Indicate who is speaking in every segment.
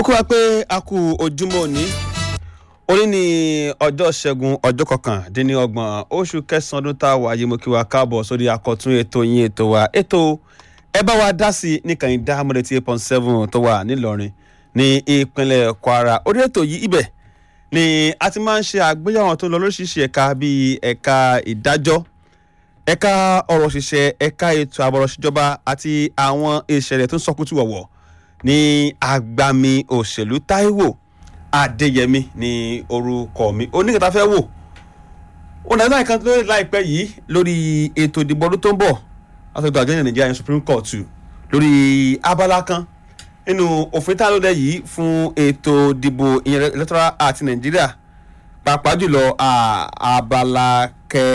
Speaker 1: mo kí wa pé a kú ojúmọ́ òní òní ní ọjọ́ ṣẹ́gun ọjọ́ kọkàndínlọ́gbọ̀n oṣù kẹsàn-án ọdún tá a wà yìí mo kí wa káàbọ̀ sórí àkọ́tún ètò yín ètò wa ètò ẹ bá wa dá sí nìkànnì dáhàmọ́dé tí eight point seven tó wà nílọrin ní ìpínlẹ̀ kwara orí ètò yìí ibẹ̀ ni a ti máa ń ṣe àgbéyàwó tó lọ lóríṣiríṣi ẹ̀ka bíi ẹ̀ka ìdájọ́ ẹ̀ka ọ̀rọ̀ òṣìṣẹ́ ẹ̀ka ètò àbọ̀rọ̀ ṣìjọba àti àwọn ìṣẹ̀lẹ̀ tó ń sọkútù wọ̀wọ̀ ní agbami òṣèlú Táíwò Adéyẹmí ní orúkọ mi oníkẹta fẹ́ wò ó nàá náà kan lórí láìpẹ́ yìí lórí ètò ìdìbò ọdún tó ń bọ̀ látọ̀dọ̀ àjọ ìyẹn Nàìjíríà Supreme Court lórí abala kan nínú òfin tá a lóde yìí fún ètò ìdìbò ìyẹn electoral act Nàìjíríà pàápàá jùlọ abala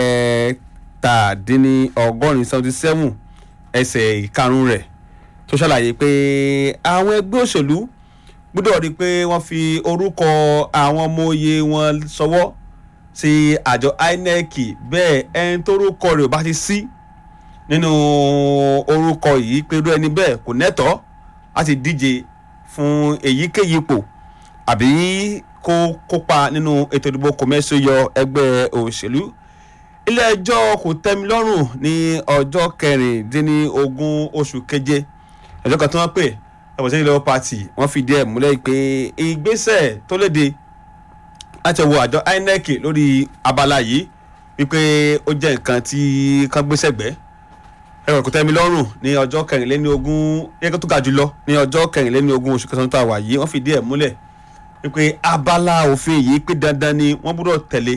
Speaker 1: kẹtàdínní ọgọ́rin seventy seven ẹsẹ̀ ìkarùn rẹ̀ tó ṣàlàyé pé àwọn ẹgbẹ́ òṣèlú gbọ́dọ̀ rí i pé wọ́n fi orúkọ àwọn ọmọ oyè wọn ṣọwọ́ sí àjọ INEC bẹ́ẹ̀ ẹni tó orúkọ rẹ̀ ò bá ti sí nínú orúkọ yìí pé irú ẹni bẹ́ẹ̀ kò nẹ́tọ̀ọ́ láti díje fún èyíkéyìí ipò àbí kó kópa nínú ètò ìdìbò kòmẹ́sì yọ ẹgbẹ́ òṣèlú ilé ẹjọ́ kò tẹ́mi lọ́rùn ní ọjọ́ kẹrìndínlógún oṣù keje ẹjọ́ kan tí wọ́n pè ẹ̀wọ̀n sẹ́yìn lọ́wọ́ pàtì wọ́n fìdí ẹ̀ múlẹ̀ pé ìgbésẹ̀ tó léde láti wo àjọ INEC lórí abala yìí wípé ó jẹ́ nǹkan tí kan gbéṣẹ́ gbẹ́ ẹ̀wọ̀n kò tẹ́mi lọ́rùn ní ọjọ́ kẹrìnléníogún yẹ́kẹ́ tó ga jùlọ ní ọjọ́ kẹrìnléníogún oṣù kẹsàn-án tó wà yìí wọ́n fìdí ẹ̀ múlẹ̀ wípé abala òfin yìí pé dandan ni wọ́n gbọ́dọ̀ tẹ̀lé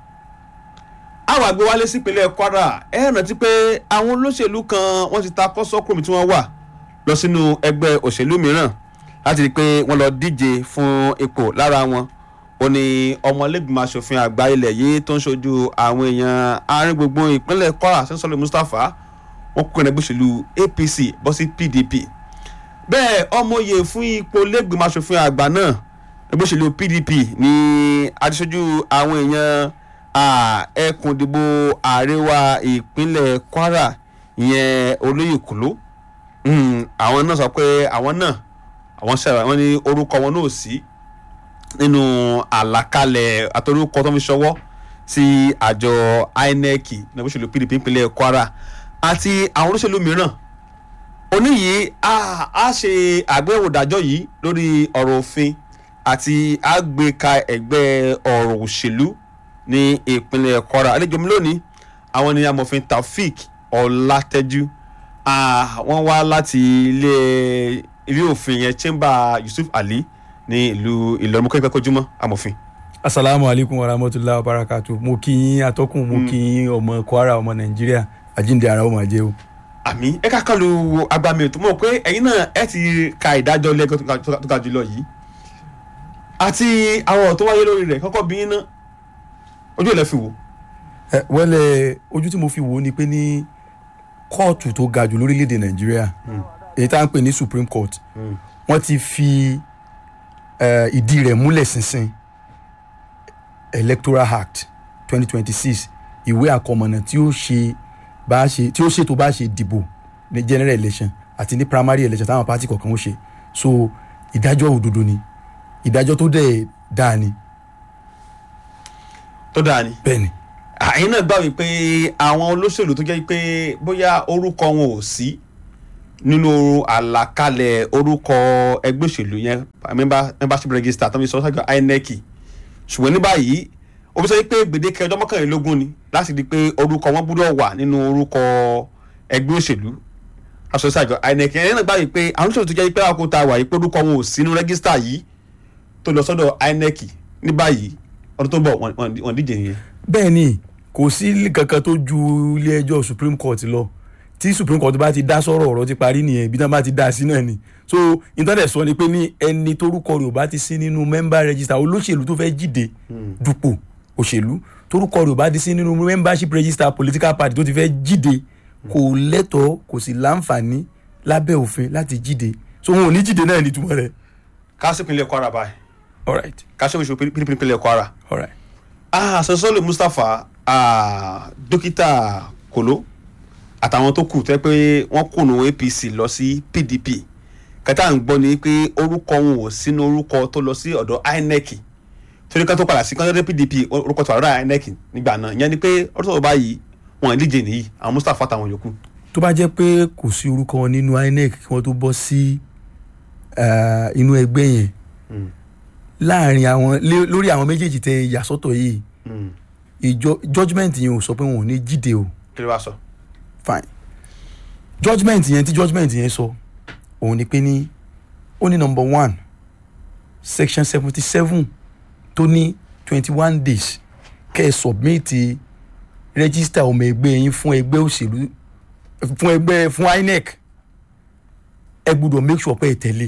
Speaker 1: àwọn àgbẹ̀ wálé sípínlẹ̀ Kwara ẹ rántí pé àwọn olóṣèlú kan wọ́n ti ta kọ́sọ́kùnrin tí wọ́n wà lọ sínú ẹgbẹ́ òṣèlú mìíràn láti rí i pé wọ́n lọ díje fún ipò lára wọn ó ní ọmọlẹ́gbìmọ̀ asòfin àgbà ilẹ̀ yìí tó ń ṣojú àwọn èèyàn àárín gbogbo ìpínlẹ̀ Kwara sẹ́ńsọ́lẹ̀ Mustapha wọ́n kó ẹgbẹ́ òṣèlú APC bọ́ sí PDP bẹ́ẹ̀ ọmọye fún ipò lẹ́gbìmọ̀ asòfin àgbà náà ẹgbẹ́ òṣèlú PDP ní adíṣojú àwọn èèyàn ẹkùn ìdìbò àríwá ìpínlẹ̀ Kwara ìyẹn olóyè kùló àwọn náà sọ pé àwọn náà àwọn ṣẹlẹ̀ wọ́n ní orúkọ wọn náà sí nínú àlàkalẹ̀ àtọ́rúkọ tó ń fi ṣọwọ́ sí àjọ INEC ní ẹgbẹ́ òṣèlú PDP ìpínlẹ̀ Kwara àti àwọn olóṣèlú mìíràn òní yìí a ṣe àgbéyẹ̀wò ìdájọ́ yìí lórí ọ̀rọ̀ òfin àti àgbéka ẹgbẹ́ ọ̀rọ̀ òṣèlú ní ìpínlẹ̀ Kwara àlejò mi lónìí àwọn ni amòfin Taofik Ọlátẹ́jú wọ́n wá láti ilé ilé òfin yẹn chamber Yusuf Ali ní ìlú Ìlọrin mọ́kẹ́ ìpẹ́kọ́júmọ́ amòfin.
Speaker 2: asalaamu alaykum wa rahmatulahi wa barakatu mo kí yín atọ́kùn mo kí yín ọmọ Kwara ọmọ Nàìjíríà àjíǹde ara ó máa jẹ́ o.
Speaker 1: àmì ẹ ká kàn lu agbami ètò mọ̀ pé ẹ̀yin náà ẹ ti ka ìdájọ́ lẹ́gọ́ tó ga jùlọ yìí àti àwọn ọ̀rọ̀ tó wáyé lórí rẹ̀ kọ́kọ́ bí yín náà ojú ẹ̀ lẹ́ fi wò.
Speaker 2: ẹ wẹ́lẹ̀ ojú tí mo fi wò ó ni pé ní kóòtù tó ga jù lórílẹ̀‐èdè nàìjíríà èyí tá à ń pè ní supreme court wọ́n ti fi ìdí rẹ̀ múlẹ̀ ṣinṣin electoral act twenty twenty six ìwé àkọmọ̀nà tí ó ṣe bá ṣe tí ó ṣètò bá ṣe dìbò ní general election àti ní primary election táwọn pátì kọ̀ọ̀kan ó ṣe so ìdájọ́ òdodo ni ìdájọ́ tó dẹ̀ dáa ni
Speaker 1: tó dáa ni.
Speaker 2: bẹ́ẹ̀ni.
Speaker 1: àyìn náà gbà wípé àwọn olóṣèlú tó jẹ́ pé bóyá orúkọ wọn ò sí nínú àlàkalẹ̀ orúkọ ẹgbẹ́ òṣèlú yẹn membership register tó ń sọ sáájú INEC ṣùgbọ́n ní báyìí ó fi sọ pé gbèdéke ọjọ́ mọ́kànlélógún ni láti di pé orúkọ wọn gbúdọ̀ wà nínú orúkọ ẹgbẹ́ òṣèlú aṣọ sáájú INEC ẹ̀yìn náà gbà wípé àwọn olóṣèlú tó jẹ́ pé àwọn kò ta wà yìí pé orúkọ wọn ò sí nínú rẹ́gísítà yìí tó lọ sọ́dọ̀ INEC ní báyìí ọdún tó ń bọ̀ wọ́n díje nìyẹn.
Speaker 2: bẹ́ẹ̀ ni kò sí kankan tó ju ilé ẹjọ́ supreme court lọ tí supreme court bá ti dá sọ̀rọ̀ ọ̀rọ̀ ti parí nìyẹn ibi tí wọ́n bá ti dá sí náà ni so internet sọ ni pé ní ẹni torúkọ rẹ̀ ò bá ti sí nínú member register olóṣèlú tó fẹ́ jíde dupò òṣèlú torúkọ rẹ̀ ò bá ti sí nínú membership register political party tó ti fẹ́ jíde kò lẹ́tọ̀ọ́ kò sì láǹfààní lábẹ́ òfin láti jíde so wọn ò ní jíde náà ní túmọ̀ rẹ̀.
Speaker 1: kásìpínlẹ̀ Kwara báyìí
Speaker 2: all right
Speaker 1: kásìpínlẹ̀ PDP ìpínlẹ̀ Kwara
Speaker 2: all right.
Speaker 1: ah sọsọlẹ Mustapha ah, dókítà Kolo àtàwọn tó kù tẹ́ pé wọ́n kùnú APC lọ sí PDP kẹta ń gbọ́ ni pé orúkọ wọn ò sínú orúkọ tó lọ sí ọ̀dọ̀ INEC torí kan tó padà sí kọ́ńtà PDP orúkọ tó wà lọ́dọ̀ INEC nígbà náà ìyẹn ni pé ọdún tó báyìí wọn ì díje nìyí àwọn Mustapha àtàwọn yòókù.
Speaker 2: tó bá jẹ́ pé kò sí orúkọ wọn nínú INEC kí wọ́n tó bọ́ sí eh, inú ẹgbẹ́ yẹn
Speaker 1: Mm.
Speaker 2: láàrin àwọn lé- lórí àwọn méjèèjì tẹ ìyàsọ́tọ̀ yìí
Speaker 1: Mm.
Speaker 2: ìjọ judgement yẹn ò sọ pé wọn ò ní jíde o
Speaker 1: kí ló wá sọ.
Speaker 2: fine judgement yẹn tí judgement yẹn sọ òun ni pé ní ó ní number one section seventy seven tó ní twenty one days kẹ́ ẹ submit register ọmọ ẹgbẹ́ yín fún ẹgbẹ́ òṣèlú fún ẹgbẹ́ fún INEC ẹ gbọ́dọ̀ make sure pé ẹ tẹ̀lé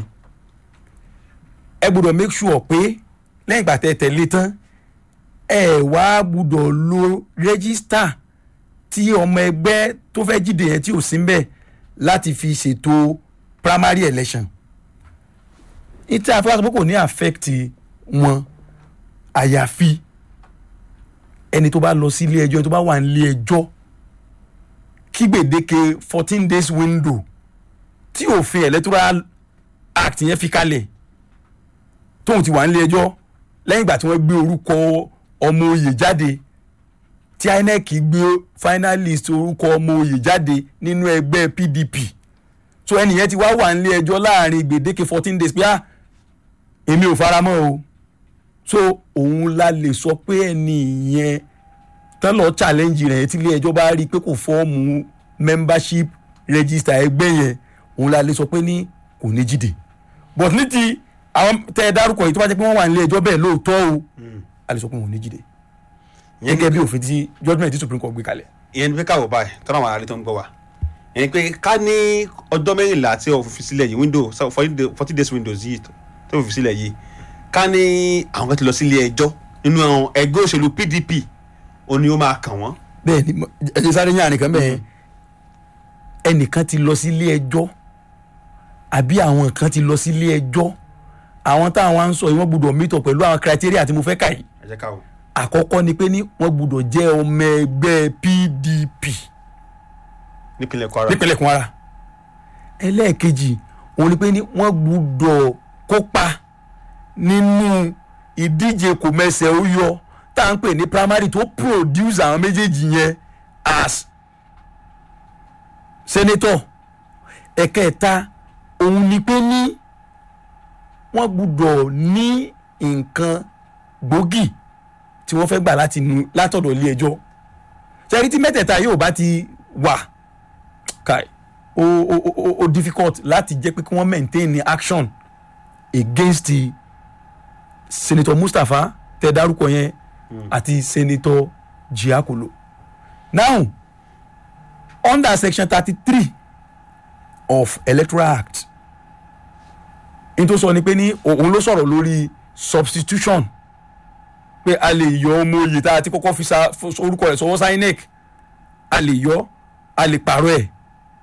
Speaker 2: ẹ gbọ́dọ̀ make sure pé lẹ́yìn ìgbà tẹ́ ẹ tẹ̀lé tán ẹ wá gbọ́dọ̀ lo register tí ọmọ ẹgbẹ́ tó fẹ́ jíde yẹn tí ò sí mbẹ̀ láti fi ṣètò primary election ìtí àfọwọ́sọ pé kò ní affect wọn àyàfi ẹni tó bá lọ sí ilé ẹjọ́ ẹni tó bá wà nílé ẹjọ́ kí gbèdéke fourteen days window tí òfin electoral act yẹn fi kalẹ̀ tóun ti wà nílé ẹjọ́ lẹ́yìn ìgbà tí wọ́n gbé orúkọ ọmọ oyè jáde tí INEC gbé finalist orúkọ ọmọ oyè jáde nínú ẹgbẹ́ PDP so ẹnìyẹn ti wá wà nílé ẹjọ́ láàrin gbèdéke fourteen days pé ah èmi ò faramọ́ o so òun la lè sọ pé ẹni yẹn tán lọ challenge rẹ̀ tí ilé ẹjọ́ bá rí i pé kò fọ́ọ̀mù membership register ẹgbẹ́ yẹn òun la lè sọ pé ní kò ní jíde but ní ti àwọn tẹ ẹ dárúkọ yìí tó bá jẹ́ pé wọ́n wà nílé ẹjọ́ bẹ́ẹ̀ lóòótọ́ o a lè sọ pé wọn ò ní jíde gẹ́gẹ́ bí òfin tí judgement tí supreme court gbé kalẹ̀.
Speaker 1: ìyẹn ni pé káwọ báyìí tọ́lá àwọn aráàlú tó ń gbọ́ wa ìyẹn ni pé ká ní ọjọ́ mẹ́rìnlá tí o fi sílẹ̀ yìí window forty days windows yìí tó fi sílẹ̀ yìí ká ní àwọn kan ti lọ sí ilé ẹjọ́ nínú àwọn ẹgbẹ́ òṣèlú PDP ó ní ó máa kàn wọ́n.
Speaker 2: bẹ́ẹ̀ ni mo- ẹ ṣe sáré yàn nìkan bẹ́ẹ̀ ẹnìkan ti lọ sí ilé ẹjọ́ àbí àwọn kan ti lọ sí ilé ẹjọ́ àwọn táwọn á ń sọ yìí wọ́n gbọ́dọ̀ meet up pẹ̀lú àwọn criteria tí mo fẹ́ kà yìí
Speaker 1: ẹ jẹ́ ká wò.
Speaker 2: àkọ́kọ́ ni pé ní wọ́n gbọ́dọ̀ jẹ́ ọmọ ẹgbẹ́ PDP
Speaker 1: nípínlẹ̀ Kwara
Speaker 2: nípínlẹ̀ Kwara ẹlẹ́ẹ̀kejì òun ni pé ní wọ́n gbọ́dọ̀ kópa nínú ìdíje kò mẹsẹ̀ ó yọ tá à ń pè ní primary tó produce àwọn méjèèjì yẹn as senator ẹ̀kẹta òun ni pé ní wọ́n gbọ́dọ̀ ní nǹkan gbòógì tí wọ́n fẹ́ gbà láti nu látọ̀dọ̀ ilé ẹjọ́ ṣẹ́rí tí mẹ́tẹ̀ẹ̀ta yóò bá ti wà kai o o o o difficult láti jẹ́ pé kí wọ́n maintain the action against the senator Mustapha tẹ dárúkọ yẹn àti senator Jiakolo now under section thirty-three of electoral act n tó sọ ni pé ní òun ló sọ̀rọ̀ lórí substitution pé a lè yọ ọmọ oyè tá a ti kọ́kọ́ fi sa orúkọ rẹ̀ sọwọ́ sí INEC a lè yọ a lè pààrọ̀ ẹ̀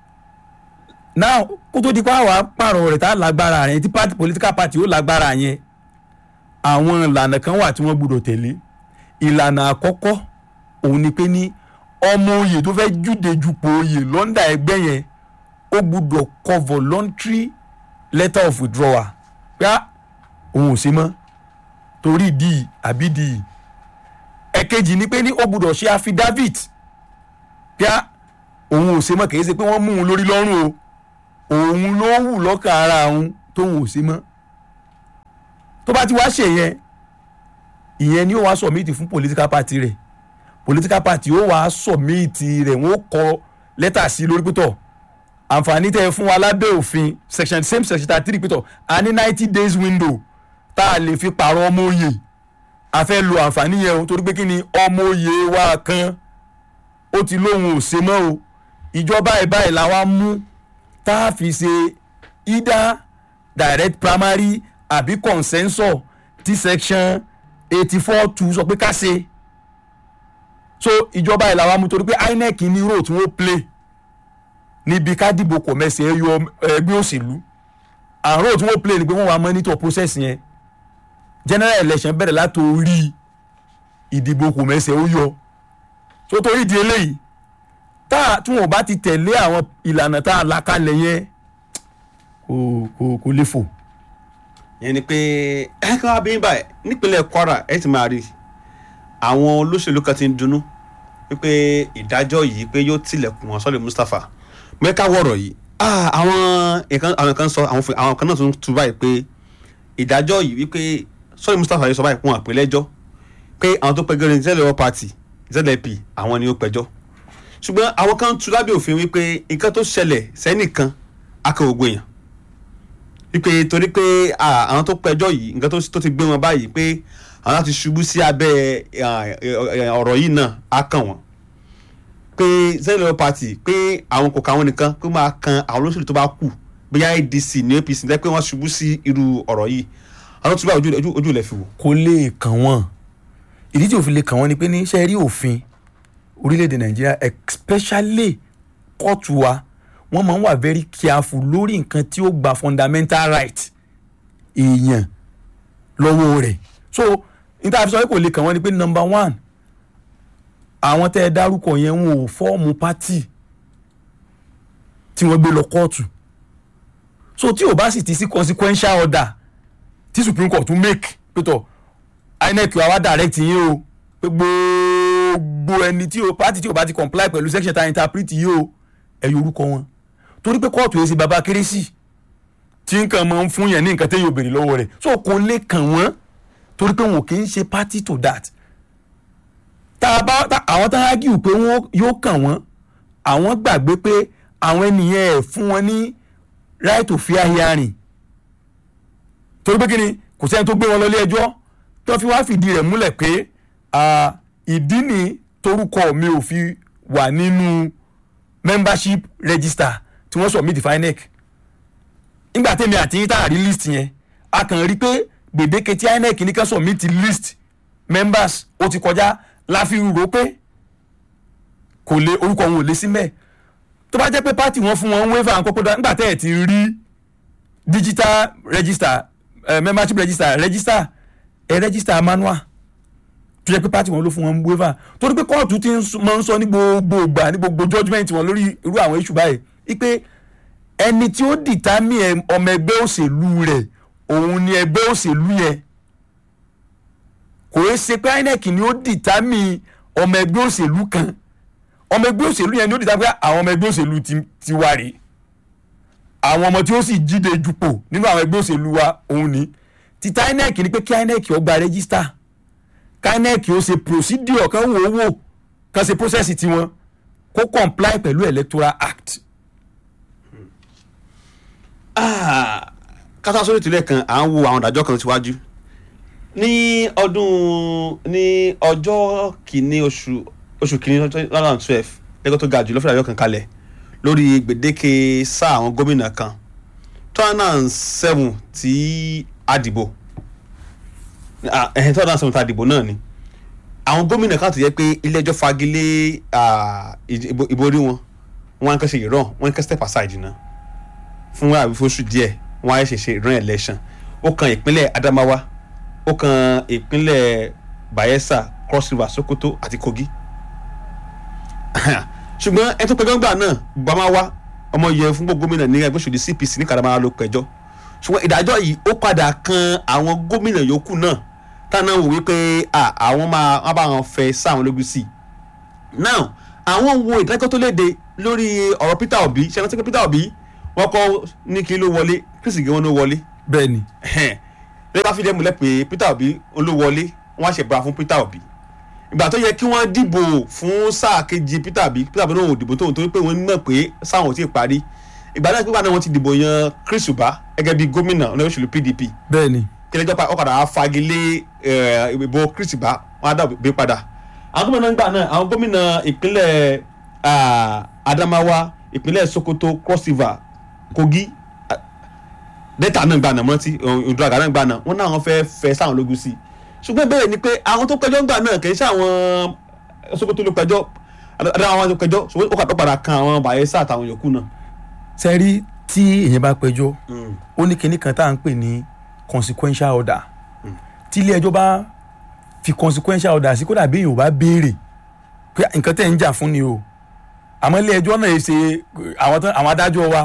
Speaker 2: now kó tó di pa àwa pààrọ̀ rẹ̀ tá a lágbára rẹ̀ tí party political party ó lágbára yẹn àwọn ìlànà kan wà tí wọ́n gbọ́dọ̀ tẹ̀lé ìlànà àkọ́kọ́ òun ni pé ní ọmọ oyè tó fẹ́ júde jupò oyè lọ́ndà ẹgbẹ́ yẹn ó gbọ́dọ̀ kọ voluntary letter of withdrawal pé ah, òun ò sí mọ́ torí ìdí àbí ìdí ẹ̀kejì ni pé ní ó gbọ́dọ̀ ṣe affidavit pé ah, òun ò ṣe mọ́ kì í ṣe pé wọ́n mú un lórí lọ́rùn o òun ló wù lọ́kàn ara òun tóun ò ṣe mọ́ tó bá ti wá ṣe yẹn ìyẹn ni ó wá submit fún political party rẹ̀ political party ó wá submit rẹ̀ wọ́n kọ lẹ́tà sí lórí pẹ́tọ̀ àǹfààní tẹ́ ẹ fún wa lábẹ́ òfin section same section thirty three pẹ́tọ̀ a ní ninety days window tá a lè fi pààrọ̀ ọmọ òye a fẹ́ lo àǹfààní yẹn o torí pé kí ni ọmọ òye wa kan ó ti lóun ò ṣe mọ́ o ìjọba ẹ̀ báyìí làwa mú tá a fi ṣe either direct primary àbí consensus tí section eighty four two sọ pé ká ṣe so ìjọba ẹ̀ làwa mú torí pé INEC ní role tí wọ́n play níbi ká dìbò kò mẹ́sẹ̀ ẹ yọ ẹgbẹ́ òṣèlú and role tí wọ́n play ni pé wọ́n wá monitor process yẹn general election bẹ̀rẹ̀ látòrí ìdìbò kò mẹ́sẹ̀ ó yọ so torí di eléyìí tá tí wọn bá ti tẹ̀lé àwọn ìlànà tá a là kalẹ̀ yẹn kò kò kò lè fò.
Speaker 1: yẹn ni pé ẹ kàn wá bí báyìí nípínlẹ̀ Kwara ẹ ti máa rí àwọn olóṣèlú kan ti ń dunnú wípé ìdájọ́ yìí pé yóò tilẹ̀kùn wọn sọ́lẹ̀ Mustapha mẹ́ka wọ̀rọ̀ yìí ah, àwọn nǹkan àwọn kan sọ àwọn fi- àwọn kan náà tún tu báyìí pé ìdájọ́ yìí wípé sọ́lẹ̀ Mustapha yìí sọ báyìí fún wọn àpélẹ́jọ́ pé àwọn tó pẹjọ́ ní zlp party zlp àwọn ni ó pẹjọ́ ṣùgbọ́n àwọn kan tu lábẹ́ òfin wípé nǹkan tó ṣẹlẹ̀ sẹ́nìkan akọ̀wògbò èèyàn wípé torí pé ah, àwọn tó pẹjọ́ yìí nǹkan tó- tó ti gbé wọn báyìí pé àwọn láti ṣubú sí abẹ́ ah, eh, ọ̀rọ̀ yìí náà á kàn wọ́n pé zlp party pé àwọn kò káwọn nìkan pé máa kan àwọn olóṣèlú tó bá kù bóyá adc ní apc ní pé wọ́n ṣubú sí irú ọ̀rọ̀ yìí àwọn tó bá ojú ojú- ojú ilẹ̀ fi wò.
Speaker 2: kò lè kàn wọ́n ìdí tí òfin lè kàn wọ́n ni pé ní ṣe rí òfin orílẹ̀-èdè nàìjíríà especially kóòtù wa wọ́n máa ń wà very careful lórí nǹkan tí ó gba fundamental right èèyàn lọ́wọ́ rẹ̀ so níta fi sọ pé kò lè kàn wọ́n ni pé number one àwọn tẹ́ ẹ dárúkọ yẹn wọn ò fọ́ọ̀mù pátì tí wọ́n gbé lọ kóòtù so tí ò bá sì ti sí consequential order tí supreme court tún make pétọ inec wa wá direct yín o pé gbogbo ẹni tí o party tí o bá ti comply pẹ̀lú section ta interpret yìí o ẹ yọ orúkọ wọn torí pé kóòtù yẹn ṣe baba kérésì tí nǹkan máa ń fún yẹn ní nǹkan téèyàn ò béèrè lọ́wọ́ rẹ̀ so kò lè kàn wọ́n torí pé wọn kì í ṣe party to that tá a bá tá- àwọn tá a argue pé wọn yóò kàn wọ́n àwọn gbàgbé pé àwọn ènìyàn ẹ̀ fún wọn ní right to fair hearing torí pé kíni kò sẹ́ni tó gbé wọn lọ ilé ẹjọ́ tó fi wá fìdí rẹ̀ múlẹ̀ pé ah, ìdí ni torúkọ mi ò fi wà nínú membership register tí wọ́n submit fún INEC nígbà tèmi àti yín tá a rí list yẹn a kàn rí pé gbèdéke tí INEC ní ká submit list members ó ti kọjá la fi rò pé kò lè orúkọ wọn ò lè sí mẹ́ẹ̀ tó bá jẹ́ pé party wọn fún wọn waiver àǹkókò dá nígbà tẹ́ ẹ̀ ti rí digital register uh, membership register register ẹ register manual tó jẹ́ pé party wọn ló fún wọn waiver torí pé kóòtù ti ń sọ- máa ń sọ ní gbogbo ìgbà ní gbogbo judgement wọn lórí irú àwọn issue báyìí wípé ẹni tí ó determine ọmọ ẹgbẹ́ òṣèlú rẹ̀ òun ni ẹgbẹ́ òṣèlú yẹn kò é ṣe pé INEC ni ó determine ọmọ ẹgbẹ́ òṣèlú kan ọmọ ẹgbẹ́ òṣèlú yẹn ni ó determine pé àwọn ọmọ ẹgbẹ́ òṣèlú ti ti wá rèé àwọn ọmọ tí ó sì jíde jupò nínú àwọn ẹgbẹ́ òṣèlú wa òun ni títà INEC ni pé kí INEC ó gba rẹ́gísítà kí INEC ó ṣe procedure kan wò ó wò kan ṣe process tiwọn kó comply pẹ̀lú electoral act.
Speaker 1: kátà sórí ìtìlẹ̀ kan à ń wo àwọn ìdájọ́ kan síwájú ní ọdún ní ọjọ́ kìíní oṣù oṣù kìíní two thousand twelve lẹ́gbẹ́ tó ga jù lọ́fẹ̀ẹ́ ìdájọ́ kan kalẹ̀ lórí gbèdéke sáà àwọn gómìnà kan two thousand seven tí a dìbò ẹ̀hìn two thousand seven tí a dìbò náà ni àwọn gómìnà kan tó yẹ pé ilé ẹjọ́ fagilé ah, ìbò ìbò orí wọn wọn á kàn ṣe ìrọ̀ wọn á kàn step aside náà fún àbífóṣù díẹ̀ wọ́n á ṣẹ̀ṣẹ̀ run election ó kan ìpínlẹ̀ Adamawa ó kan ìpínlẹ̀ Bayelsa Cross River Sokoto àti Kogi ṣùgbọ́n ẹni tó pẹjọ́ ńgbà náà Bamawa ọmọ yẹn fún gbogbo gómìnà ní ẹgbẹ́ òṣèlú CPC ní Kadamawa ló pẹjọ́ ṣùgbọ́n ìdájọ́ yìí ó padà kan àwọn gómìnà yòókù náà táwọn wò wípé ah, àwọn máa wọ́n bá wọn fẹ́ sáwọn lójú sí i now àwọn wo ìdájọ́ tó léde lórí ọ̀rọ̀ Peter Obi ṣe é rántí pé Peter Obi wọ́n kọ́ ní kí ló wọlé Chris Ige wọn ló wọlé
Speaker 2: bẹ́ẹ̀ ni
Speaker 1: lẹ́yìn bá fi dẹ́mu lẹ́ pé Peter Obi ló wọlé wọ́n á ṣe bra fún Peter Obi ìgbà tó yẹ kí wọ́n dìbò fún sáà kejì Peter Obi Peter Obi náà ò dìbò tóun torí pé wọ́n mọ̀ pé sáwọn ò tí ì parí ìgbà náà pípa náà wọ́n ti dìbò yan Chris Uba gẹ́gẹ́ bí gómìnà ọ̀nà òṣèlú PDP
Speaker 2: bẹ́ẹ̀ ni
Speaker 1: kílẹ̀jọ́ pa ọ̀kadà á fagilé eh, ìbò Chris Uba wọ́n á dà bí padà àwọn gómìnà nígbà náà àwọn gómìnà ìpínlẹ̀ ah, Adamawa ìpínlẹ̀ Sokoto Cross River Kogi ah, Delta náà gbà náà mọ́tí ìdúràgà náà gbà náà wọ́n náà wọ́n fẹ́ fẹ́ sáwọn lógún sí i ṣùgbọ́n ìbéèrè ni pé àwọn tó pẹjọ́ gbà náà kì í ṣe àwọn Sokoto ló pẹjọ́ Adamawa ló pẹjọ́ ṣùgbọ́n ó kà tó padà kan àwọn Bayelsa àtàwọn yòókù náà.
Speaker 2: sẹ́rí tí èèyàn bá pẹjọ́ ó ní kinní kan tá à ń pè ní consequential order tí ilé ẹjọ́ bá fi consequential order sí kódà bí èèyàn ò bá béèrè pé nǹkan tẹ̀ ń jà fún ni o àmọ́ ilé ẹjọ́ náà ṣe àwọn tán- àwọn adájọ́ wa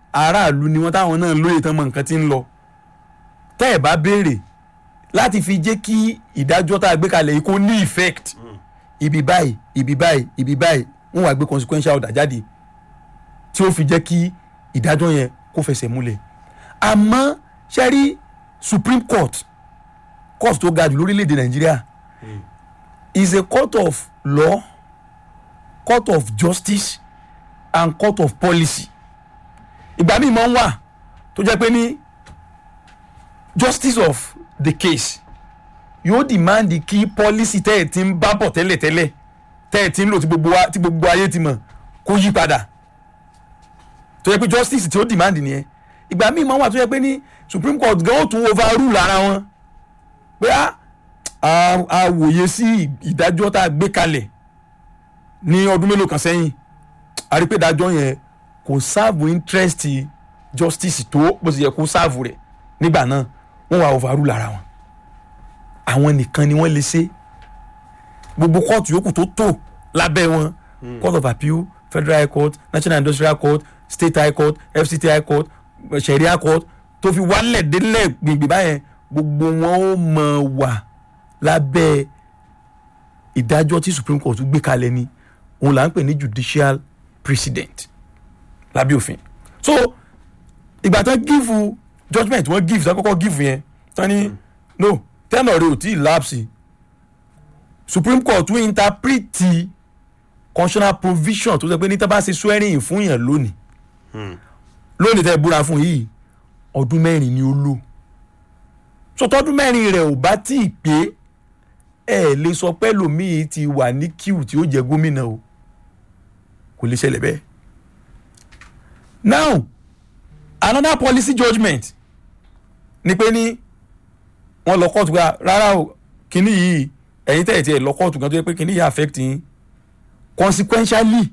Speaker 2: aráàlú ni wọ́n táwọn náà lóye tán mọ nǹkan tí ń lọ tẹ́ ẹ̀ bá béèrè láti fi jẹ́ kí ìdájọ́ tá a gbé kalẹ̀ yìí kó ní effect ibi báyìí ibi báyìí ibi báyìí wọ́n wá gbé consequential order jáde tí ó fi jẹ́ kí ìdájọ́ yẹn kó fẹsẹ̀ múlẹ̀ àmọ́ ṣe rí supreme court court tó ga jù lórílẹ̀‐èdè nàìjíríà is a court of law court of justice and court of policy ìgbà míì máa ń wà tó jẹ́ pé ní justice of the case yóò demand kí policy tẹ́ ẹ̀ ti ń bá bọ̀ tẹ́lẹ̀tẹ́lẹ̀ tẹ́ ẹ̀ ti ń lò tí gbogbo wa- tí gbogbo ayé ti mọ̀ kó yí padà tó yẹ pé justice tí ó demand nìyẹn ìgbà míì máa ń wà tó yẹ pé ní supreme court gan ó tún overrule ara wọn pé á a a wòye sí ìdájọ́ tá a gbé kalẹ̀ ní ọdún mélòó kan sẹ́yìn a rí pé ìdájọ́ yẹn kò sáàbù interest justice tó bó ti yẹ kó sáàbù rẹ̀ nígbà náà wọ́n wà overrule ara wọn àwọn nìkan ni wọ́n lè ṣe gbogbo kóòtù yòókù tó tò lábẹ́ wọn court of appeal federal high court national industrial court state high court fct high court sharia court tó fi wálẹ̀ délẹ̀ gbìngbìn báyẹn gbogbo wọn ó mọ̀ wà lábẹ́ ìdájọ́ tí supreme court gbé kalẹ̀ ni òun là ń pè ní judicial precedent lábẹ́ òfin so ìgbà tán give judgement wọ́n give tán kọ́kọ́ give yẹn tán ní no tẹ́nà rẹ̀ ò tí ì lapse supreme court tún interpret constitutional provision tó sọ pé ní tá bá ṣe swearing in fún yàn lónìí lónìí tẹ́ ẹ búra fún yìí ọdún mẹ́rin ni ó lò so tọdún mẹ́rin rẹ̀ ò bá tí ì pé ẹ lè sọ pé lòmíì ti wà ní queue tí ó jẹ gómìnà o kò lè ṣẹlẹ̀ bẹ́ẹ̀ now another policy judgement ni pé ní wọ́n lọ kóòtù gba rárá o kínní yìí ẹ̀yin tẹ̀ tiẹ̀ lọ kóòtù gan tó yẹ pé kínní yìí affect yín consequentially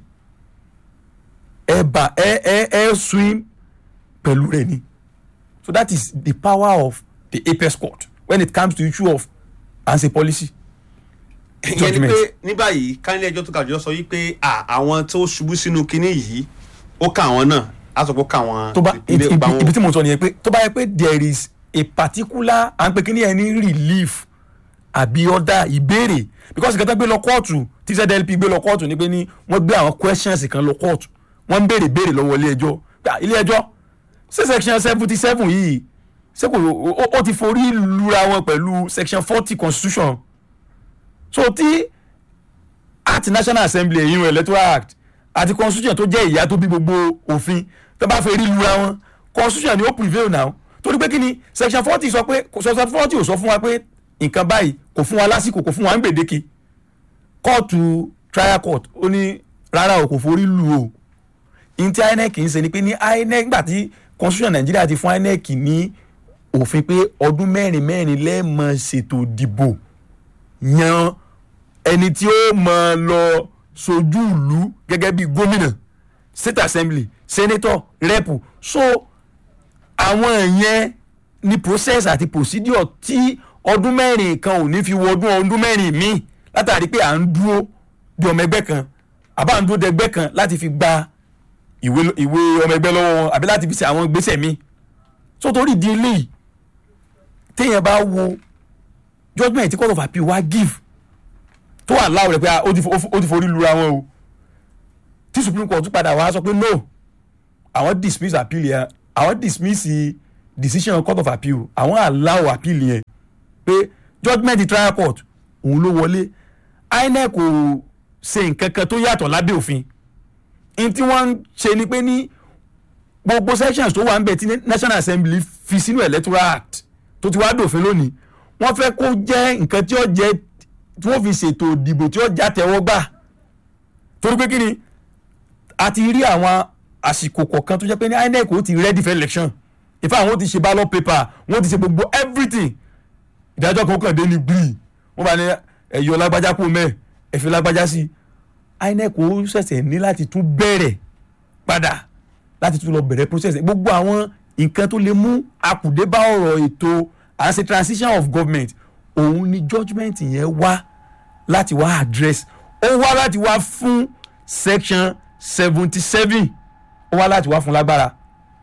Speaker 2: ẹ bá ẹ ẹ ẹ swim pẹ̀lú rẹ̀ ni so that is the power of the apex court when it comes to issue of answer policy.
Speaker 1: ìyẹn ni
Speaker 2: Judgment.
Speaker 1: pé ní báyìí kánílẹ̀ ẹjọ́ tó ga jùlọ sọ wípé à, àwọn tó ṣubú sínú kinní yìí ó ká àwọn náà á sọ pé ó ká àwọn
Speaker 2: tó bá
Speaker 1: ilé
Speaker 2: ibi
Speaker 1: ìgbà wọn.
Speaker 2: ibi tí mo sọ nìyẹn pé tó bá yẹ pé there is a particular à ń pè kí ni ẹ ní relief àbí ọ̀dà ìbéèrè because nǹkan tó gbé lọ kóòtù tí zdlp gbé lọ kóòtù ni pé ní wọ́n gbé àwọn questions kan lọ kóòtù wọ́n ń béèrè béèrè lọ́wọ́ ilé ẹjọ́ pé, "Ah, ilé ẹjọ́ ṣé section seventy seven yìí ṣé kò ó- ó- ó ti forí lura wọn pẹ̀lú section forty constitution so tí àti national assembly èyí electoral act àti constitution tó jẹ́ ìyá tó bí gbogbo òfin tó bá fẹ́ rí lura wọn constitution ni ó prevail now torí pé kí ni section forty sọ pé section forty ò sọ fún wa pé nǹkan báyìí kò fún wa lásìkò kò fún wa ń gbèdéke kóòtù trial court ó ní rárá o kò forí lu o ní tí inec ń ṣe ni pé ní inec nígbà tí constitution nàìjíríà ti fún inec ní òfin pé ọdún mẹ́rin mẹ́rin lẹ́ẹ̀mọ ṣètò ìdìbò yan ẹni tí ó mọ lọ sojú ìlú gẹ́gẹ́ bí gómìnà state assembly senator rep so àwọn yẹn ni process àti procedure tí ọdún mẹ́rin kan ò ní fi wọ ọdún ọdún mẹ́rin míì látàrí pé à ń dúró di ọmọ ẹgbẹ́ kan àbá ń dúró de ẹgbẹ́ kan láti fi gba ìwé ìwé ọmọ ẹgbẹ́ lọ́wọ́ wọn àbí láti fi ṣe àwọn ìgbésẹ̀ míì so torí di eléyìí téèyàn bá wo judgement tí court of appeal wá give tó wà láwùrẹ̀ pé ah, ó ti fo- ó ti forí lura wọn o tí supreme court tún padà wá sọ pé no àwọn dismiss appeal yẹn àwọn dismiss decision court of appeal àwọn allow appeal yẹn pé judgement the trial court òun ló wọlé inec kò ṣe nǹkan kan tó yàtọ̀ lábẹ́ òfin n tí wọ́n ń ṣe ni pé ní gbogbo sections tó wà ń bẹ̀ tí national assembly fi sínú electoral act tó ti wá dòfin lónìí wọ́n fẹ́ kó jẹ́ nǹkan tí ó jẹ́ tí wọ́n fi ṣètò ìdìbò tí ó já tẹ́wọ́ gbà torí pé kí ni a ti rí àwọn àsìkò kọ̀ọ̀kan tó jẹ́ pé ní inec ó ti ready for election in fact wọ́n ti ṣe ballot paper wọ́n ti ṣe gbogbo everything ìdájọ́ kan kàn dé ní gbìyì wọ́n bá ní ẹ̀yọ́ lágbájá kú mẹ́ẹ̀ ẹ̀fẹ́ lágbájá sí inec ó ṣẹ̀ṣẹ̀ ní láti tún bẹ̀rẹ̀ padà láti tún lọ bẹ̀rẹ̀ process gbogbo àwọn nǹkan tó lè mú akùdé bá ọ̀rọ̀ ètò as a transition of government òun ni judgement yẹn wá láti wá address ó wá láti wá fún section seventy seven ó wá láti wá fún lágbára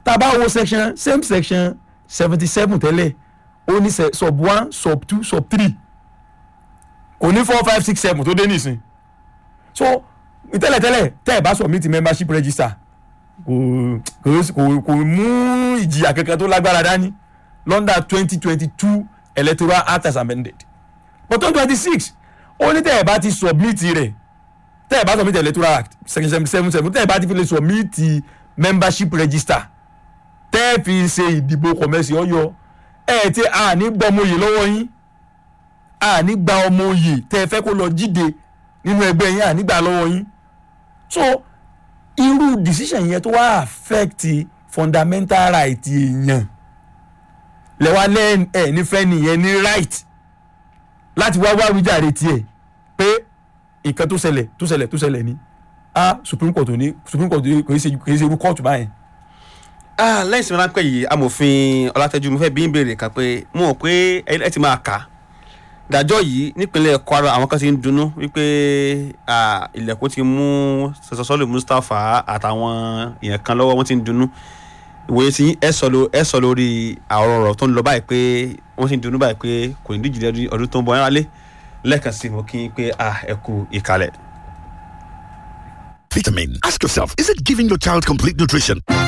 Speaker 2: tá a bá wo section same section seventy seven tẹ́lẹ̀ ó ní se- sub one sub two sub three kò ní four five six seven tó dé nísìn so tẹ́lẹ̀tẹ́lẹ̀ tẹ́ ẹ̀ bá submit membership register kò kò kò kò mú ìjìyà kankan tó lágbára dání lọ́ndà twenty twenty two electoral act as amended but twenty twenty six ó ní tẹ́ ẹ̀ bá ti submit rẹ̀ tẹ́ ẹ̀ bá submit electoral act section seven seven seven tẹ́ ẹ̀ bá ti fi lè submit membership register tẹ́ ẹ̀ fi ṣe ìdìbò kọ̀mẹ́sì ọ̀yọ́ ẹ̀ tí a ní gbọ́ ọmọ òye lọ́wọ́ yín a ní gba ọmọ òye tẹ́ ẹ fẹ́ kó lọ jíde nínú ẹgbẹ́ yín a ní gbà lọ́wọ́ yín so irú decision yẹn tó wá affect fundamental right èèyàn lẹ́wà lẹ́yìn ẹ̀ nífẹ̀ẹ́ nìyẹn ní right láti wá wá wíjàre tiẹ̀ pé nǹkan tó ṣẹlẹ̀ tó ṣẹlẹ̀ tó ṣẹlẹ̀ ni a supreme court ò ní supreme court kò í ṣe kò í ṣe irú court báyẹn.
Speaker 1: Ah, lẹ́yìn sinmi ráńpẹ́ yìí amòfin ọlátẹ́jú mo fẹ́ bí ń béèrè kan pé mo mọ̀ pé ẹ ẹ ti máa kà á dájọ́ yìí nípínlẹ̀ kwara àwọn kan ti ń dunnú wípé ah, ilẹ̀kùn ti mú sọsọsọlù mustapha àtàwọn èèyàn kan lọ́wọ́ wọ́n ti ń dunnú ìwòye tí ẹ sọ ló- ẹ sọ lórí àwọn ọ̀rọ̀ tó ń lọ báyìí pé wọ́n ti ń dunnú báyìí pé kò ní díjì lẹ́dún ọdún tó ń bọ̀ ẹ́ rálé lẹ́ẹ̀kan sí mo kí n pé ah, ẹ kú ìkàlẹ̀.
Speaker 3: Vitamin. Ask yourself, is it giving your child complete nutrition?